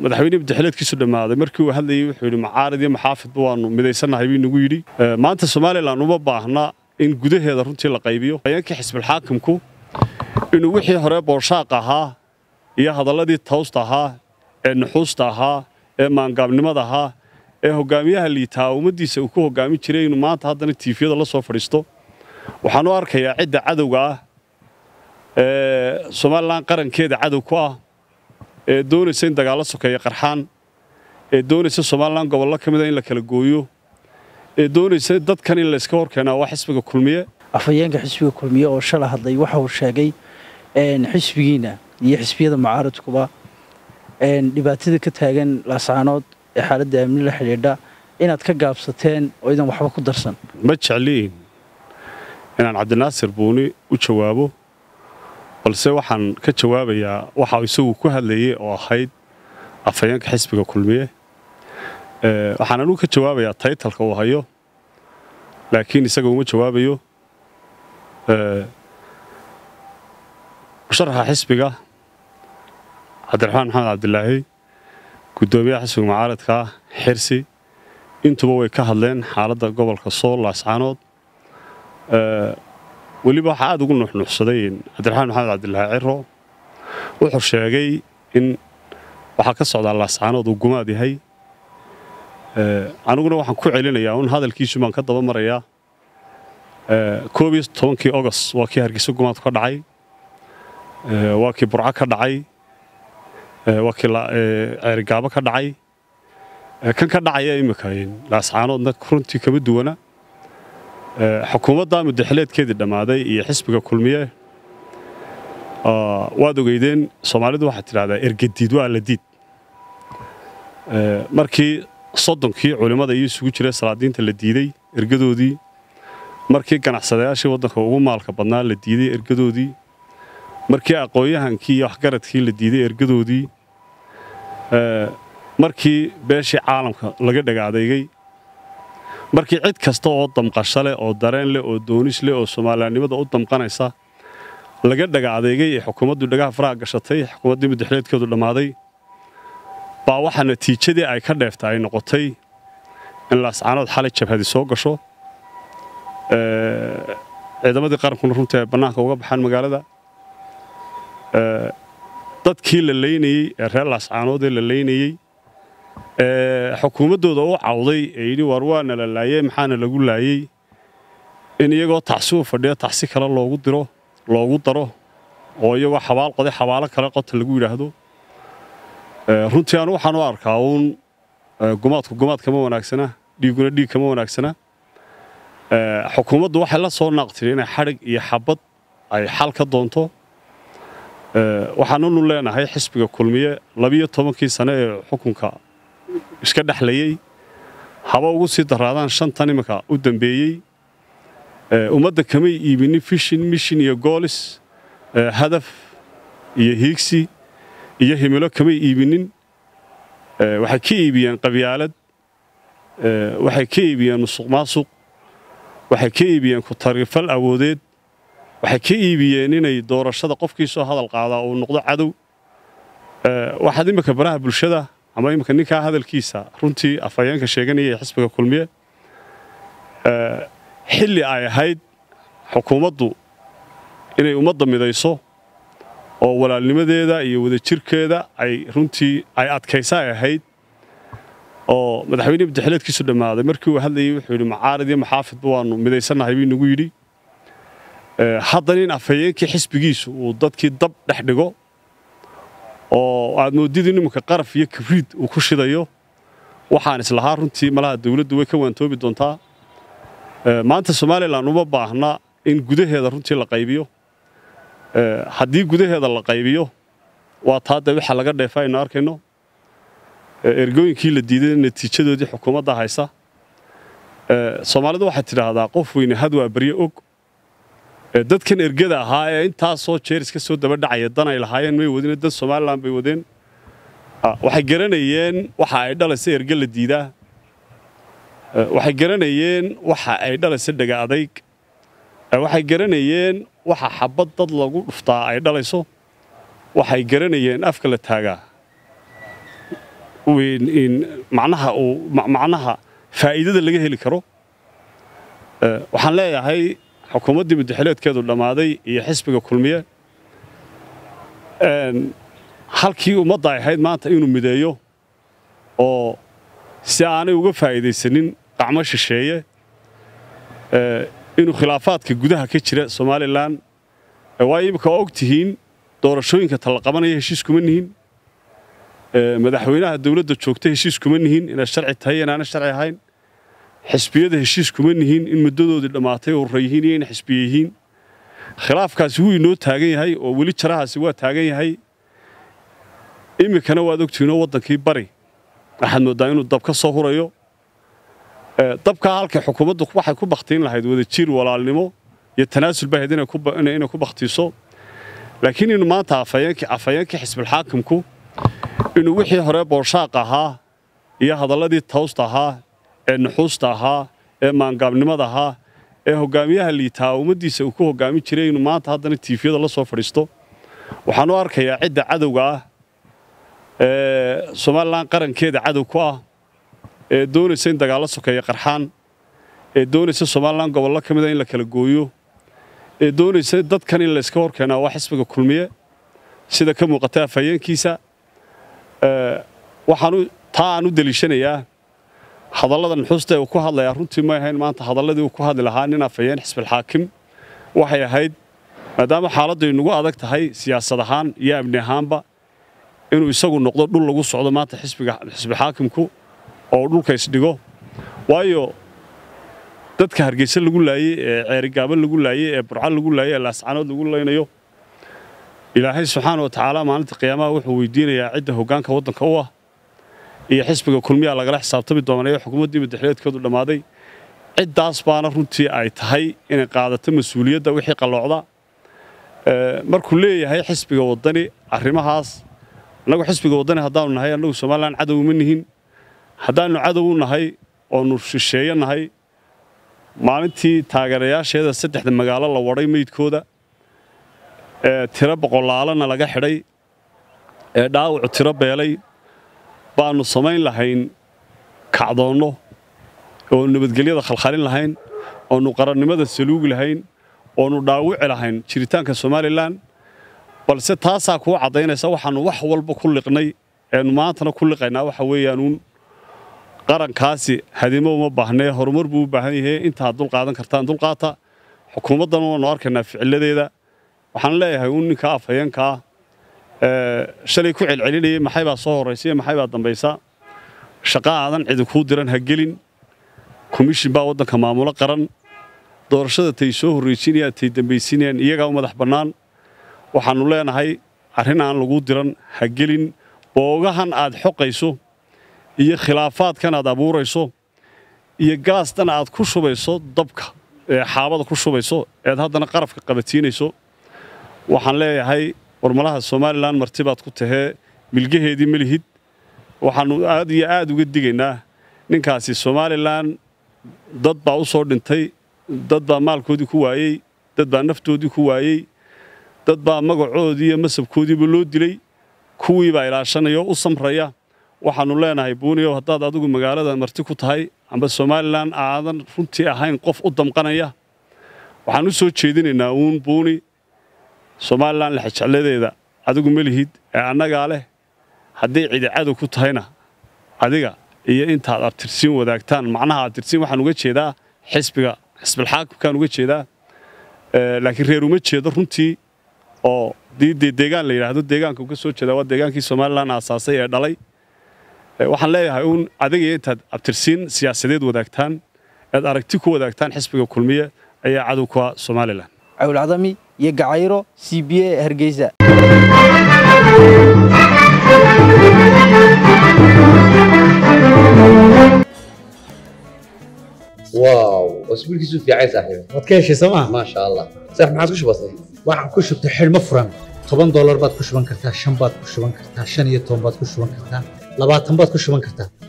madaxweyne madaxileedkiisu dhammaaday markii uu hadlayey wuxuu yidhi macaarid iyo maxaafidba waannu midaysannahay buu nagu yidhi maanta somalilan uma baahna in gudaheeda runtii la qaybiyo hayeenkii xisbilxaakimku inuu wixii hore booshaaq ahaa iyo hadalladii tawsta ahaa ee nuxuusta ahaa ee maangaabnimada ahaa ee hogaamiyaha liitaa ummaddiisa uu ku hogaamin jiray inuu maanta haddana tiifiyada la soo fadhiisto waxaan u arkayaa cidda cadowga ah ee somalilan qarankeeda cadow ku ah ee doonaysa in dagaallo sokeeya qarxaan ee doonaysa somalilan gobollo ka mida in la kala gooyo ee doonaysa dadkan in layska horkeenaa waa xisbiga kulmiye afhayeenka xisbiga kulmiye oo shala hadlay waxa uu sheegay xisbigiina iyo xisbiyada mucaaradkuba dhibaatada ka taagan laascaanood ee xaaladda amni la xidhiidha inaad ka gaabsateen oo idan waxba ku darsan ma jecliin inaan cabdinaasir buuni u jawaabo balse waxaan ka jawaabayaa waxa isagu ku hadlayey oo ahayd afhayeenka xisbiga kulmiye waxaan anugu ka jawaabayaa taytalka uu hayo laakiin isaga uma jawaabayo musharaxa xisbiga cabdiraxmaan maxamed cabdilaahi guddoomiyaha xisbiga mucaaradka xirsi intuba way ka hadleen xaaladda gobolka sool laascaanood weliba waxaa aad ugu nuxnuuxsaday cabdiraxmaan maxamed cabdilaahi ciro wuxuu sheegay in waxaa ka socdaa laascaanood uu gumaad yahay aniguna waxaan ku celinayaa un hadalkiisu baan ka daba marayaa koob iyo tobankii ogost waa kii hargeysa gumaadku ka dhacay waa kii burco ka dhacay waa kii ceerigaabo ka dhacay kan ka dhacaya imika laascaanoodna runtii kama duwana xukuumadda mudaxileedkeedii dhammaaday iyo xisbiga kulmiye waad ogeydeen soomaalidu waxaad tidhahdaa ergadiid waa la diid markii soddonkii culimmada iyo isugu jira salaadiinta la diidey ergadoodii markii ganacsadayaashii waddanka ugu maalka badnaa la diiday ergadoodii markii aqoon-yahankii iyo waxgaradkii la diiday ergadoodii markii beeshii caalamka laga dhagaadeygay markii cid kasta oo damqasho leh oo dareen leh oo doonis leh oo soomaaliyannimada u damqanaysa laga dhaga adeegay ee xukuumaddu dhagaha faraha gashatay xukuumaddii mudaxileedkeedu dhammaaday baa waxaa natiijadii ay ka dheefta ay noqotay in laascaanood xalay jabhadi soo gasho ciidamadii qarankuna runtii ay bannaanka uga baxaan magaalada dadkii la laynayey ee reer laascaanood ee la laynayey xukuumaddooda u cawday ee yidhi war waana la laayey maxaana lagu laayey in iyagoo tacsi u fadhiya tacsi kale loogu diro loogu daro oo iyagoo xabaal qoday xabaalo kale qota lagu yidhaahdo runtii anu waxaan u arkaa uun gumaadku gumaad kama wanaagsana dhiigguna dhiig kama wanaagsana xukuumaddu waxay la soo naaqtiri inay xadhig iyo xabad ay xal ka doonto waxaanunu leenahay xisbiga kulmiye labiyo tobankii sane ee xukunka iska dhexlayey haba ugu sii daraadaan shantan iminka u dambeeyey ummadda kamay iibinin fishin mishin iyo goolis hadaf iyo hiigsi iyo himilo kamay iibinin waxay ka iibiyeen qabyaalad waxay ka iibiyeen musuq maasuq waxay ka iibiyeen ku-tarifal awoodeed waxay ka iibiyeen inay doorashada qofkii soo hadal qaadaa uu noqdo cadow waxaad iminka baraha bulshada ama iminka ninkaa hadalkiisa runtii afhayeenka sheeganaya ee xisbiga kulmiye xilli ay ahayd xukuumaddu inay ummadda midayso oo walaalnimadeeda iyo wadajirkeeda ay runtii ay adkaysa ay ahayd oo madaxweyne madaxileedkiisu dhammaaday markii uu hadlayey wuxuu yidhi macaarid iyo maxaafidba waannu midaysannahay buu nagu yidhi haddana in afhayeenkii xisbigiisu uu dadkii dab dhex dhigo oo aad moodid in iminka qaraf iyo kabriid uu ku shidayo waxaan islahaa runtii malaha dawladdu way ka waantoobi doontaa maanta somalilan uma baahna in gudaheeda runtii la qaybiyo haddii gudaheeda la qaybiyo waa taa dee waxa laga dheefa aynu arkayno ergooyinkii la diiday natiijadoodii xukuumadda haysa soomaalidu waxay tidhaahdaa qof weyne had waa baryo og dadkan ergada ahaa ee intaasoo jeer iska soo daba dhacaya dan ay lahaayeen may wadine dad somalilan bay wadeen waxay garanayeen waxa ay dhalaysa erge la diidaa waxay garanayeen waxa ay dhalaysa dhega adayg waxay garanayeen waxa xabad dad lagu dhuftaa ay dhalayso waxay garanayeen afka la taagaa macnaha uu macnaha faa'iidada laga heli karo waxaan leeyahay xukuumaddii muddaxileedkeedu dhammaaday iyo xisbiga kulmiye halkii ummadda ay ahayd maanta inuu mideeyo oo si aanay uga faa'iidaysanin qacmo shisheeye inuu khilaafaadka gudaha ka jira somalilan waayo imika waa og tihiin doorashooyinka talla qabanaya heshiis kuma nihin madaxweynaha dowladda joogta heshiis kuma nihin inay sharci tahay inaana sharci ahayn xisbiyada heshiis kuma nihin in muddadoodii dhammaatay urra yihiin iyo in xisbiye yihiin khilaafkaasi wuu inoo taagan yahay oo weli jarahaasi waa taagan yahay iminkana waad ogtihiinoo waddankii bari waxaad mooddaa inuu dab ka soo hurayo dabkaa halkay xukuumaddu waxay ku bakhtiin lahayd wadajir walaalnimo iyo tanaasul bay ahayd inay ku bakhtiiso laakiin inuu maanta afhayeenkii xisbilxaakimku inuu wixii hore booshaaq ahaa iyo hadalladii tawsta ahaa ee nuxuusta ahaa ee maangaabnimada ahaa ee hoggaamiyaha liitaa ummaddiisa uu ku hoggaamin jiray inuu maanta haddana tiifiyada la soo fadhiisto waxaan u arkayaa cidda cadowga ah ee somalilan qarankeeda cadow ku ah ee doonaysa in dagaallo sokeeya qarxaan ee doonaysa somalilan gobollo ka mida in la kala gooyo ee doonaysa dadkan in layska hor keenaa waa xisbiga kulmiye sida ka muuqata afhayeenkiisa waxaan taa aan u deliishanayaa hadallada nuxuusta ee uu ku hadlayaa runtii may ahayn maanta hadalladii uu ku hadli lahaa nin afhayeen xisbilxaakim waxay ahayd maadaama xaaladdu ay nagu adag tahay siyaasad ahaan iyo amni ahaanba inuu isagu noqdo dhul lagu socdo maanta xisbixaakimku oo dhulka isdhigo waayo dadka hargeysa lagu laayey ee ceerigaabo lagu laayey ee burco lagu laayey ee laascanood lagu laynayo ilaahay subxaana wa tacaala maalinta qiyaamaha wuxuu weydiinayaa cidda hoggaanka waddanka u ah iyo xisbiga kulmiyaa lagala xisaabtami doonaya xukuumaddii madaxleedkoodu dhammaaday ciddaas baana runtii ay tahay inay qaadato mas-uuliyadda wixii qalloocda markuu leeyahay xisbiga waddani arrimahaas annagu xisbiga waddani haddaanu nahay annagu somalilan cadow uma nihin haddaannu cadow u nahay oonu shisheeye nahay maalintii taageerayaasheeda saddexda magaalo la wadhay meydkooda ee tiro boqolaalana laga xidhay ee dhaawacu tiro beelay baannu samayn lahayn kacdoonno oo nabadgelyada khalkhalin lahayn oonu qarannimada saluugi lahayn oonu dhaawici lahayn jiritaanka somalilan balse taasaa kuu caddaynaysa waxaannu wax walba ku liqnay eenu maantana ku liqaynaa waxa weeyaanuun qarankaasi hadimo uma baahnee horumar buu u baahan yahay intaad dulqaadan kartaan dulqaata xukuumaddana waannu arkaynaa ficiladeeda waxaan leeyahay uun ninka afhayeenkaa shalay ku celcelinayay maxay baa soo horraysa iyo maxay baa dambaysa shaqa aadan cidi kuu diran ha gelin komishin baa waddanka maamulo qaran doorashada tay soo horraysiinayaan tay dambaysiinayaan iyagaa u madax bannaan waxaannu leenahay arrin aan lagu diran ha gelin boogahan aad xoqayso iyo khilaafaadkan aad abuurayso iyo gaastan aad ku shubayso dabka ee xaabada ku shubayso eed haddana qarafka qabatiinayso waxaan leeyahay warmalaha somalilan martibaad ku tahee milgaheedii ma lihid waxaannu aad iyo aad uga digaynaa ninkaasi somalilan dad baa u soo dhintay dad baa maalkoodii ku waayey dad baa naftoodii ku waayey dad baa magacoodii iyo masabkoodiiba loo dilay kuwii baa ilaashanaya oo u samraya waxaannu leenahay buuniyow haddaad adigu magaalada marti ku tahay amba somalilan aadan runtii ahayn qof u damqanaya waxaan u soo jeedinaynaa uun buuni somalilan lexjecladeeda adigu ma lihid ee annagaa leh hadday cidi cadow ku tahayna adiga iyo intaad abtirsiin wadaagtaan macnaha abtirsiin waxaan uga jeedaa xisbiga xisbilxaakimkaan uga jeedaa laakiin reer uma jeedo runtii oo diidee deegaan la yidhaahdo deegaanka ka soo jeeda waa deegaankii somalilan aasaasay ee dhalay waxaan leeyahay uun adiga iyo intaad abtirsiin siyaasadeed wadaagtaan ead aragti ku wadaagtaan xisbiga kulmiye ayaa cadow ku ah somalilan cawlcadami iyo gacayro c b a hargeysa واو اسبوعك في عايز صاحبي waad ka heshay sooma ما شاء الله صح ما عاد بسيط waxaan ku shubtay xidhmo furan toban doolar baad ku shuban kartaa shan baad ku shuban kartaa shan iyo toban baad ku shuban kartaa labaatan baad ku shuban kartaa